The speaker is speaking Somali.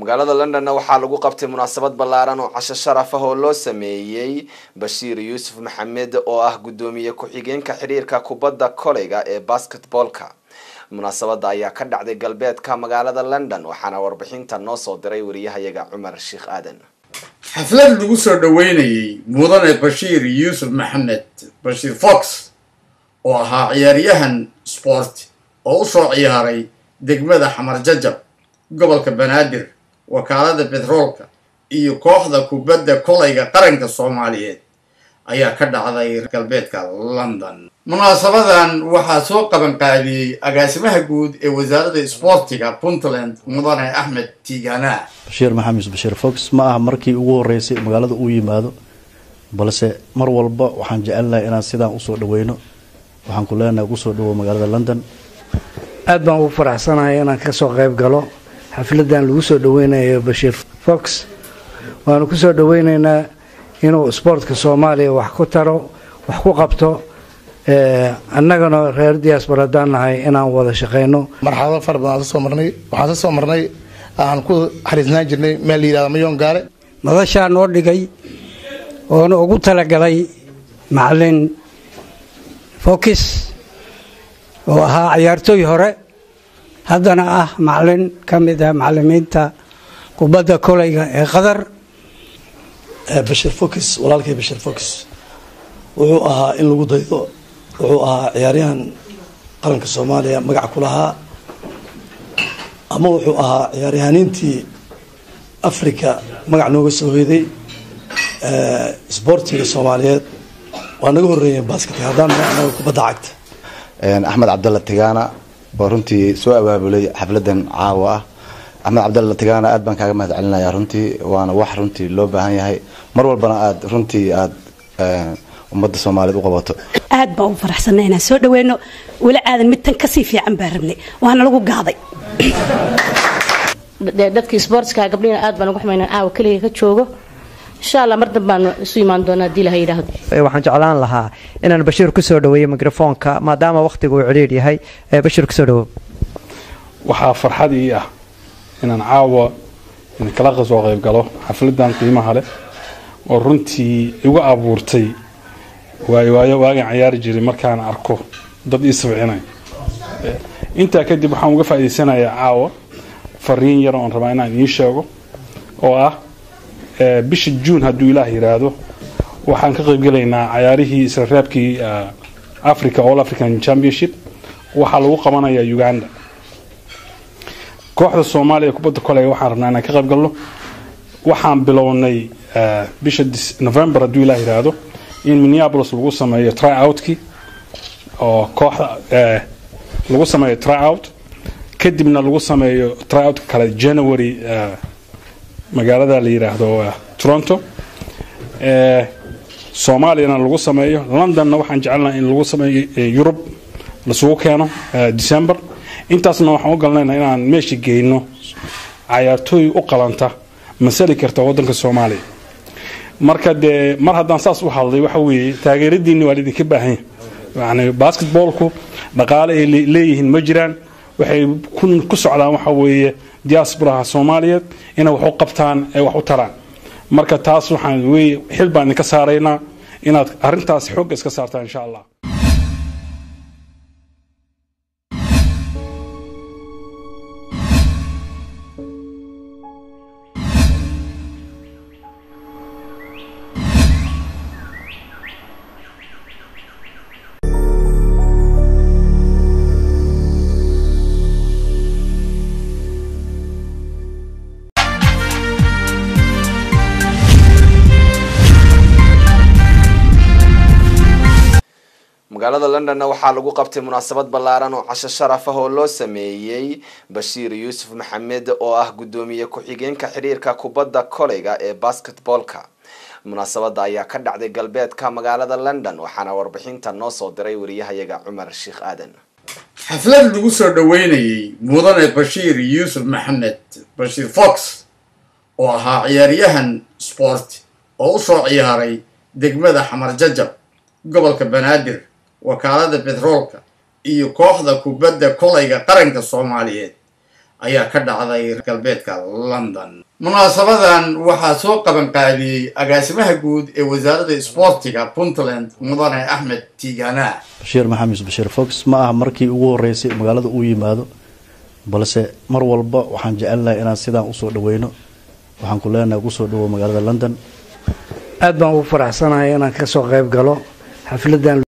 magaalada londonna waxaa lagu qabtay munaasabad ballaaran oo casho sharaf ah oo loo sameeyey bashiir yuusuf maxamed oo ah guddoomiye ku-xigeenka xiriirka kubadda koleyga ee basketboolka munaasabada ayaa ka dhacday galbeedka magaalada london waxaana warbixinta noo soo diray wariyahayaga cumar sheekh aadan xaflad lagu soo dhoweynayey mudane bashiir yuusuf maxamed bashiir fox oo ahaa ciyaaryahan sport oo u soo ciyaaray degmada xamar jajab gobolka banaadir wakaalada betroolka iyo kooxda kubadda kolayga qaranka soomaaliyeed ayaa ka dhacday galbeedka london munaasabadan waxaa soo qaban qaadiyey agaasimaha guud ee wasaaradda isboortiga puntland mudane axmed tiigana bashiir maxamed yuusuf bashiir fox ma aha markii ugu horeysay magaalada uu yimaado balse mar walba waxaan jecelnahay inaan sidaan usoo dhaweyno waxaan ku leenahay kusoo dhawow magaalada london aad baan ugu faraxsanahay inaan kasoo qayb galo xafladan lagu soo dhaweynayo bashiir fox waanu kusoo dhaweyneynaa inuu isboortka soomaaliya wax ku taro wax ku qabto annagana reer diaspor haddaan nahay inaan wada shaqeyno marxalado fara badan aan soo marnay waxaan soo marnay aan ku xariisnaan jirnay meel la yihahdo mayoon gaare madashaa noo dhigay oona ugu talagalay macalin fokis oo ahaa ciyaartooy hore haddana ah macalin ka mid ah macalimiinta kubadda koleyga ee qatar bashiir fox walaalkay bashiir fox wuxuu ahaa in lagu daydo wuxuu ahaa ciyaaryahan qaranka soomaaliya magac ku lahaa ama wuxuu ahaa ciyaaryahaniintii africa magac nooga soo hoyday sboortiga soomaaliyeed waa naga horeeyeen basketka haddaan anaga kubadda cagta axmed cabdalla tigaana oo runtii soo abaabulay xafladan caawa ah axmed cabdalla tigaana aad baan kaaga mahad celinaya runtii waana wax runtii loo baahan yahay mar walbana aad runtii aad ummadda soomaaliyeed u qabato aad baan u faraxsanay inaan soo dhaweyno weli aadan mid tan kasii fiican baan rabnay waana lagu gaaday dadkii sportska gabdhihina aad baan ugu xumayna caawa keliga ka joogo insha allah mar danbaan isu imaan doonaa hadii laha yidhaahdo waxaan jeclaan lahaa inaan bashiir kusoo dhaweeyo mikrofoonka maadaama wakhtigu uu cidhiidh yahay bashiir kusoo dhawow waxaa farxad ii ah inaan caawa idinkala soo qayb galo xafladan qiimaha leh oo runtii igu abuurtay waayo waayo waagaan cayaari jiray markaan arko dad ii sabcinay intaa kadib waxaan uga faa'idaysanayaa caawa fariin yar oon rabaa inaan idiin sheego oo ah bisha juun hadduu ilaah yidhaahdo waxaan ka qaybgelaynaa cayaarihii isla reebkii africa all african championship waxaa lagu qabanayaa uganda kooxda soomaaliya kubadda koleyga waxaan rabnaa inaan ka qaybgalno waxaan bilownay bisha november hadduu ilaah yidhaahdo in minneapolis lagu sameeyo tryout-kii oo kooxda lagu sameeyo tryout kadibna lagu sameeyo tryout kale january magaalada la yidhaahdo toronto soomaaliyana lagu sameeyo londonna waxaan jecelnaha in lagu sameeyo yurub lasugu keeno december intaasna waxaan u galnayna inaan meesha geyno cayaartooy u qalanta masali karta wadanka soomaaliya marka dee mar haddaan saas u hadlay waxa weeye taageeradiinni waa laidinka baahanya yani basketboolku dhaqaale ay leeyihiin ma jiraan waxay ku socdaan waxa weeye diasporaha soomaaliyeed inay wax u qabtaan ee wax u taraan marka taas waxaan wey xil baan idinka saaraynaa inaad arrintaas xoogga iska saartaan insha allah magaalada londonna waxaa lagu qabtay munaasabad ballaaran oo casho sharaf ah oo loo sameeyey bashiir yuusuf maxamed oo ah guddoomiye ku-xigeenka xiriirka kubadda koleyga ee basketboolka munaasabada ayaa ka dhacday galbeedka magaalada london waxaana warbixinta noo soo diray wariyahayaga cumar sheekh aadan xaflad lagu soo dhoweynayey mudane bashiir yuusuf maxamed bashiir fox oo ahaa ciyaaryahan sport oo u soo ciyaaray degmada xamar jajab gobolka banaadir wakaalada betroolka iyo kooxda kubadda kolayga qaranka soomaaliyeed ayaa ka dhacday galbeedka london munaasabadan waxaa soo qaban qaadiyey agaasimaha guud ee wasaaradda isboortiga puntland mudane axmed tiigana bashiir maxamed bashiir fox ma aha markii ugu horeysay magaalada uu yimaado balse mar walba waxaan jecelnahay inaan sidaan usoo dhaweyno waxaan ku leenahay ugu soo dhawow magaalada london aad baan ugu faraxsanahay inaan kasoo qayb galo xafladan